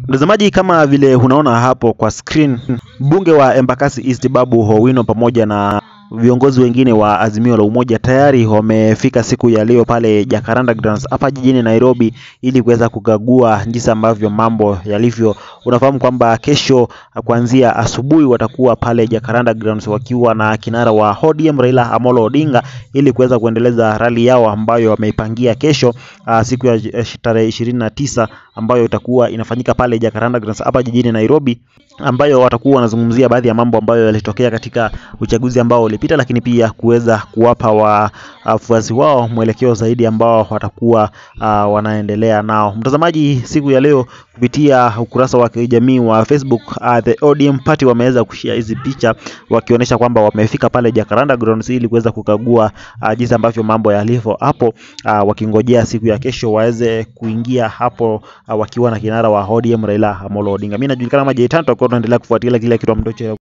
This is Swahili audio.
Mtazamaji, kama vile unaona hapo kwa screen, mbunge wa Embakasi East Babu Owino pamoja na viongozi wengine wa Azimio la Umoja tayari wamefika siku ya leo pale Jacaranda Grounds hapa jijini Nairobi ili kuweza kukagua jinsi ambavyo mambo yalivyo. Unafahamu kwamba kesho kuanzia asubuhi watakuwa pale Jacaranda Grounds wakiwa na kinara wa ODM Raila Amolo Odinga ili kuweza kuendeleza rali yao ambayo wameipangia kesho uh, siku ya eh, tarehe ishirini na tisa ambayo itakuwa inafanyika pale Jacaranda Grounds hapa jijini Nairobi, ambayo watakuwa wanazungumzia baadhi ya mambo ambayo yalitokea katika uchaguzi ambao ulipita, lakini pia kuweza kuwapa wafuasi wao mwelekeo zaidi ambao watakuwa uh, wanaendelea nao. Mtazamaji, siku ya leo kupitia ukurasa wa kijamii wa Facebook uh, the ODM party wameweza kushare hizi picha wakionyesha kwamba wamefika pale Jacaranda Grounds ili kuweza kukagua uh, jinsi ambavyo mambo yalivyo hapo uh, wakingojea siku ya kesho waweze kuingia hapo uh, wakiwa na kinara wa ODM Raila Amolo Odinga. Mimi najulikana kama J Tanto, kwa tunaendelea kufuatilia kile kitu ambacho